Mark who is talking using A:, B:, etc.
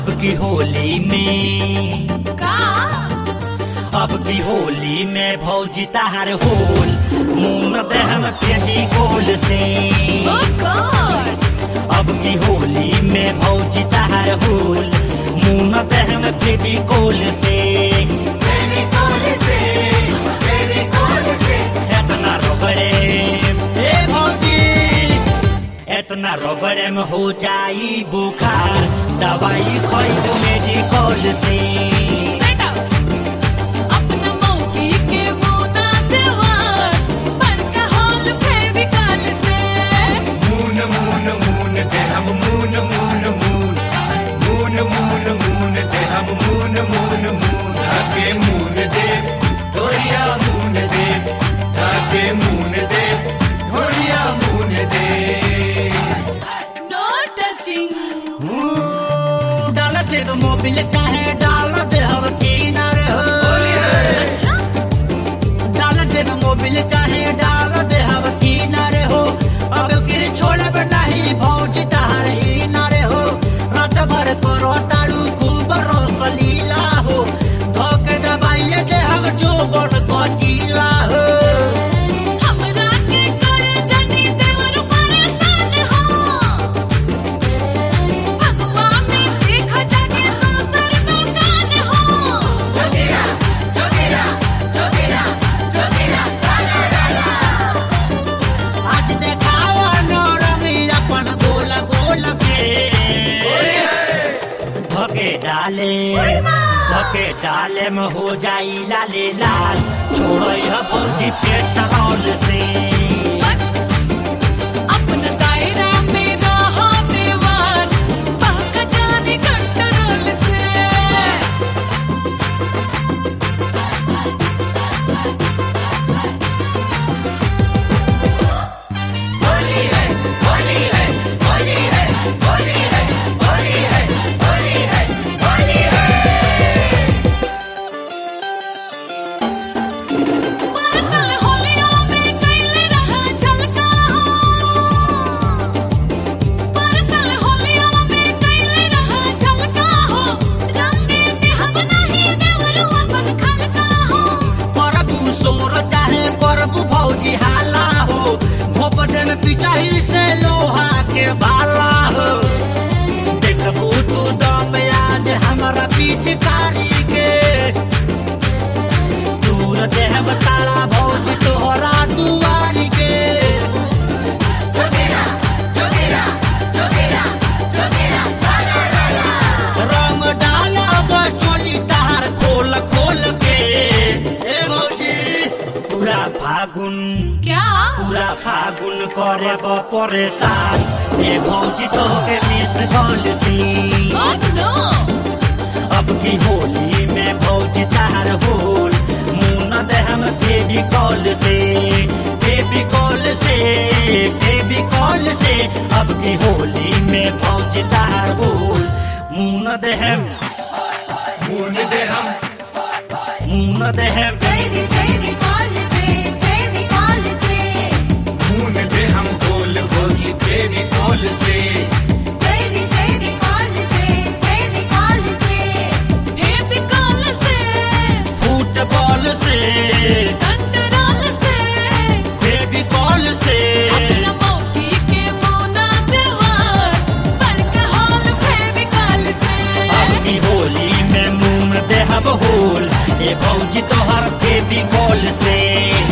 A: अब की होली में
B: का
A: अब की होली में भौजी तार होल मुंह दहन फेंकी गोल से
B: ओ गॉड
A: अब की होली में भौजी तार होल मुंह दहन फेंकी गोल से एतना रोगड़े ए भौजी एतना रोगड़े में हो जाई बुखार दवाई खरीद मेडिकल से
B: सेट अप अपना मौकी के मोना देवार बड़का हॉल फेविकॉल से
C: मून मून मून दे हम मून मून मून मून मून मून दे हम मून मून मून धागे मून दे ढोलिया मून दे धागे मून दे ढोलिया मून दे
B: नो टचिंग
A: डाल दे मोबिल चाहे डाल दे हम किनारे हो
B: अच्छा
A: डाल दे मोबिल चाहे डाल दे हम किनारे हो अब गिर छोड़े नहीं भौज तार ही नारे हो रात भर करो ताड़ू खूब रोस लीला हो धोके दबाइए दे हम जो बन कटीला हो
B: हमरा के करे जनी देवर परेशान हो भगवा में देख जाके दूसर दुकान हो जोगिरा जोगिरा जोगिरा जोगिरा
A: आज देखाओ नौरंगी अपन गोल गोल के धके डाले धके डाले में हो जाई लाले लाल छोड़ो यह भौजी पेट्रोल से
B: अपना दायरा में रहा देवार बहक जाने कंट्रोल से परसल होलियों में कैले रहा झलका हो परसल होलियों में कैले रहा झलका हो रंगे में हम नहीं देवरू अपन खलका हो
A: करबू सोर चाहे करबू भौजी हाला हो भोपटे में पिचाही से लोहा के भाला हो देखबू तू दम आज हमारा पिचकारी के दूर देहब तारा भौजी तोहरा दुआरी के
B: जोगिरा जोगिरा जोगिरा जोगिरा
A: रंग डाला बचोली तार खोल खोल के ए भौजी पूरा फागुन
B: क्या
A: पूरा फागुन करे ब परेशान ए भौजी तो के मिस कॉल सी
B: Oh no
A: अब की होली में भौजी तार होल मुन दे हम बेबी कॉल से बेबी कॉल से बेबी कॉल से अब की होली में भौजी तार होल मुन दे हम
C: मून दे हम
A: मुन दे हम
B: baby baby call से baby call से
C: मून दे हम गोल गोल बेबी कॉल से
B: baby baby call से baby call से baby call से
A: फुटबॉल से
B: कंट्रोल से
A: बेबी कॉल से
B: अपना मौकी के मोना देवार बड़का हॉल baby call से
A: अब की होली में मुंह में देहब होल ए भौजी तोहर बेबी कॉल से